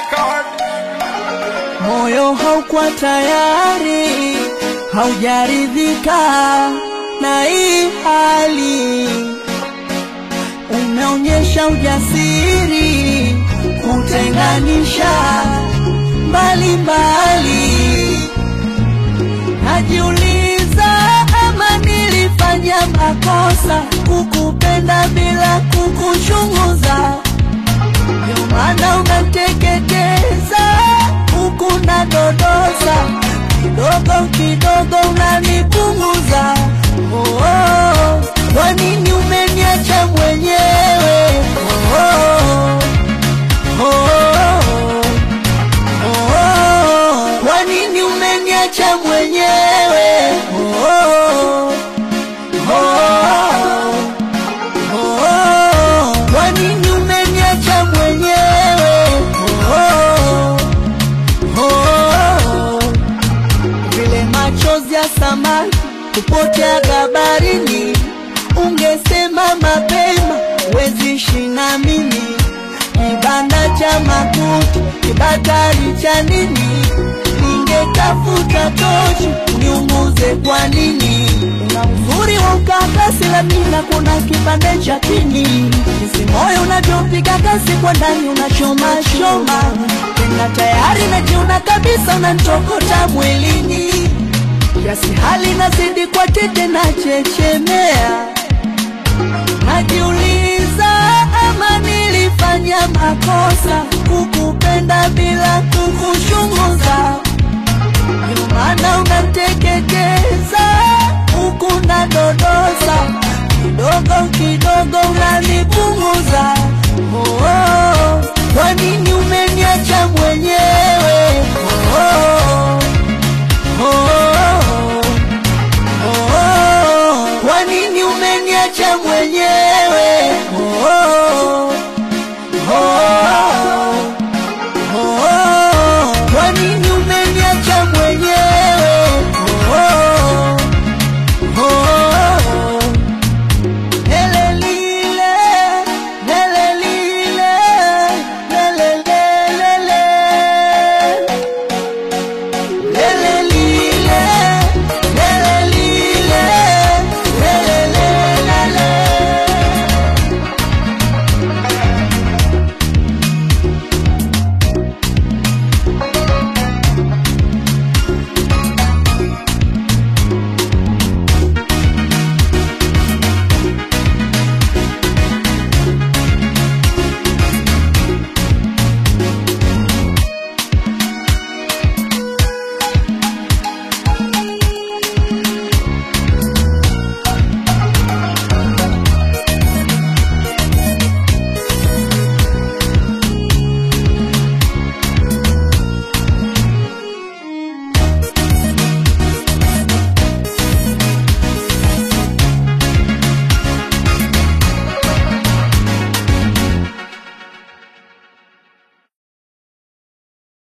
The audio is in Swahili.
record. moyo haukuwa tayari, haujaridhika na hii hali. Umeonyesha ujasiri kutenganisha mbali mbali. Najiuliza ama nilifanya makosa kukupenda bila kukuchunguza ndio maana unateketeza huku na dodoza kidogo kidogo unanipunguza. Oh, oh. Kwa nini umeniacha mwenyewe? Oh, oh. Oh, oh. Oh, oh. Kwa nini umeniacha mwenyewe? Oh, oh. Oh, oh. Oh, kwa nini umeniacha mwenyewe? Oh, oh, vile machozi ya samaki kupotea gabarini, ungesema mapema, wezi shina mimi kibanda cha makuti, kibatari cha nini? Ningetafuta tochi niunguze. Kwa nini? Una uzuri wa ukakasi, lamina kuna kipande cha pini, jinsi moyo unavyopiga kasi kwa ndani, unachoma choma tena, tayari najiona kabisa, unanitokota mwilini, kiasi hali nazidi kwa tete na chechemea Najiuliza ama nilifanya makosa kukupenda bila kukuchunguza, ndio maana unateketeza